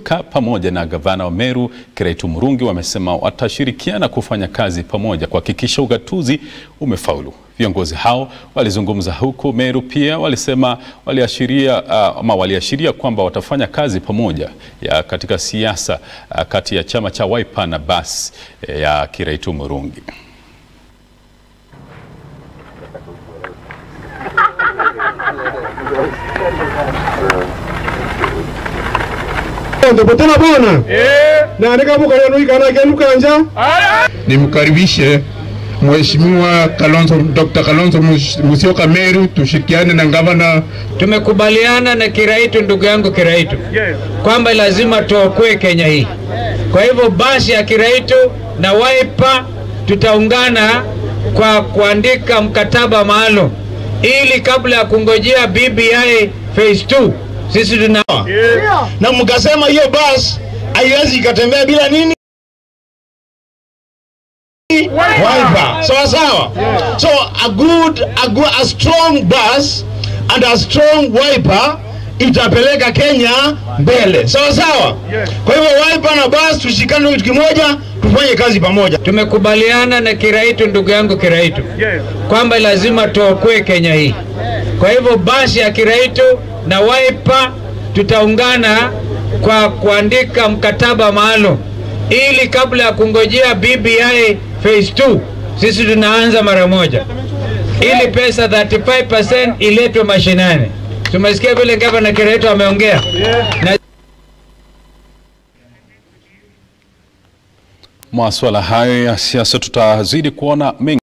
Mudhoka pamoja na gavana wa Meru Kiraitu Murungi wamesema watashirikiana kufanya kazi pamoja kuhakikisha ugatuzi umefaulu. Viongozi hao walizungumza huko Meru, pia walisema waliashiria uh, ama waliashiria kwamba watafanya kazi pamoja ya katika siasa uh, kati ya chama cha Wiper na BAS eh, ya Kiraitu Murungi. tena bwana nanikavukayanuikanakyanukanja Nimkaribishe Mheshimiwa Kalonzo, Dr. Kalonzo Musyoka Meru, tushirikiane na gavana. Tumekubaliana na Kiraitu, ndugu yangu Kiraitu, kwamba lazima tuokoe Kenya hii. Kwa hivyo basi ya Kiraitu na Wiper tutaungana kwa kuandika mkataba maalum ili kabla ya kungojea BBI phase 2 sisi tuna na mkasema hiyo basi haiwezi ikatembea bila nini Wiper. Sawa sawa. So a good, a good, a strong bus and a strong Wiper itapeleka Kenya mbele. Sawa sawa. Kwa hivyo Wiper na bus tushikane kitu kimoja, tufanye kazi pamoja. tumekubaliana na Kiraitu, ndugu yangu Kiraitu, kwamba lazima tuokoe Kenya hii. Kwa hivyo basi ya Kiraitu na Wiper tutaungana kwa kuandika mkataba maalum ili kabla ya kungojea BBI phase 2 sisi tunaanza mara moja, ili pesa 35% iletwe mashinani. Tumesikia vile gavana Kiraitu ameongea na Masuala hayo ya siasa tutazidi kuona mengi